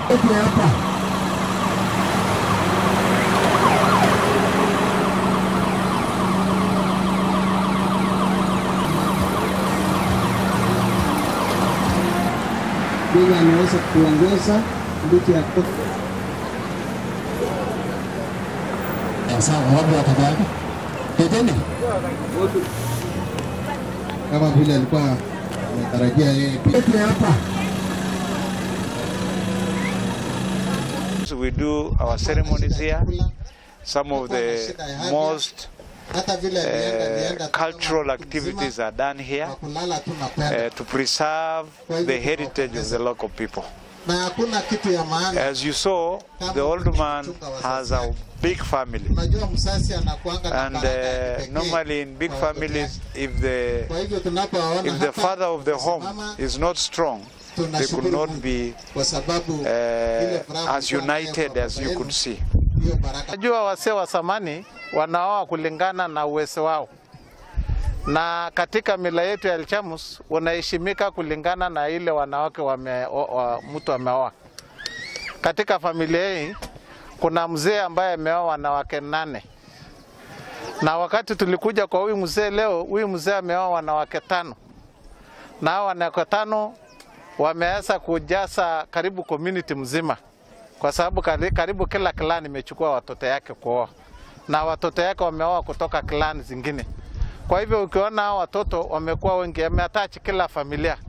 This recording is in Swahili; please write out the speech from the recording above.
hapa. Yeye anaweza kuongoza ndugu ya Sawa, wapi watabaki? Teteni. kama vile alikuwa ametarajia yeye pia hapa. So we do our ceremonies here. Some of the most hata vile alienda uh, alienda cultural activities are done here kwa kulala tu mapema uh, to preserve the heritage of the local people. na hakuna kitu ya maana. As you saw, the old man has a big family. Unajua msasi anakuanga na And baraka ya uh, kipekee normally in big kwa watoto families, yake. if the Kwa hivyo tunapowaona if the hapa, father of the home tunasimama, is not strong, they could tunashukuru not Mungu be kwa sababu ile uh, furaha as mlikuwa nayo united kwa as baba you yenu, could see. hiyo baraka Najua wasee wa zamani wanaoa kulingana na uwezo wao, na katika mila yetu ya Elchamus unaheshimika kulingana na ile wanawake wame, o, wa, mtu ameoa. Katika familia hii kuna mzee ambaye ameoa wanawake nane, na wakati tulikuja kwa huyu mzee leo, huyu mzee ameoa wanawake tano, na hao wanawake tano wameweza kujaza karibu community mzima kwa sababu kari- karibu kila clan imechukua watoto yake kuoa na watoto yake wameoa kutoka clan zingine. Kwa hivyo ukiona hao watoto wamekuwa wengi, ameatachi kila familia